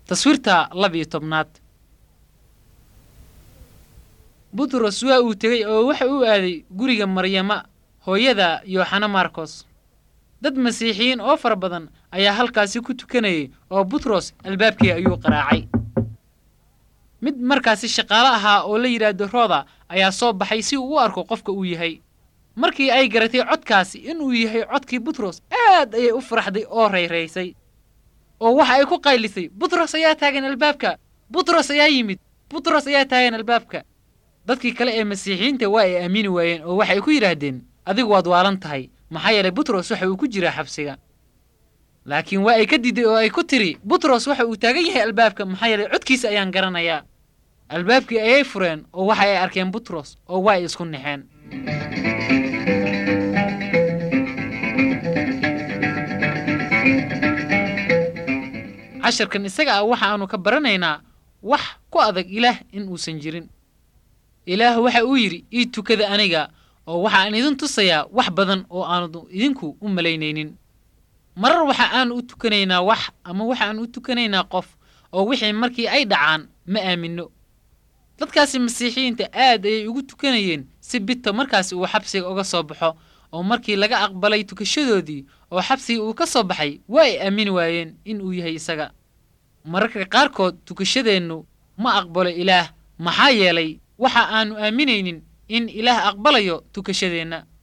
taswiirta laba iyo tobnaad butros waa uu tegey oo waxa uu aaday guriga maryama hooyada yooxana markos dad masiixiyiin oo fara badan ayaa halkaasi ku tukanayay oo butros albaabkii ayuu qaraacay mid markaasi shaqaale ahaa oo la yidhaahdo rooda ayaa soo baxay si uu u arko qofka uu yahay markii ay garatay codkaasi inuu yahay codkii butros aad ayay u faraxday oo rayraysay oo waxa ay ku qaylisay butros ayaa taagan albaabka butros ayaa yimid butros ayaa taagan albaabka dadkii kale ee masiixiyiinta waa ay aamini waayeen oo waxay ku yidhaahdeen adigu waad waalan tahay maxaa yeelay butros waxa uu ku jiraa xabsiga laakiin waa ay ka diiday oo ay ku tiri butros waxa uu taagan yahay albaabka maxaa yeelay codkiisa ayaan garanayaa albaabkii ayay fureen oo waxa ay arkeen butros oo waa ay isku naxeen casharkan isaga ah waxa aanu ka baranaynaa wax ku adag ilaah in uusan jirin ilaah waxa uu yidhi ii tukada aniga oo waxaan idin tusayaa wax badan oo aanu idinku u malaynaynin marar waxa aanu u tukanaynaa wax ama waxaan u tukanaynaa qof oo wixii markii ay dhacaan ma aaminno dadkaasi masiixiyiinta aad ayay ugu tukanayeen si bito markaasi uu xabsiga uga soo baxo oo markii laga aqbalay tukashadoodii oo xabsigii uu ka soo baxay waa ay aamini waayeen in uu yahay isaga mararka qaarkood tukashadeennu ma aqbalo ilaah maxaa yeelay waxa aanu aaminaynin in ilaah aqbalayo tukashadeenna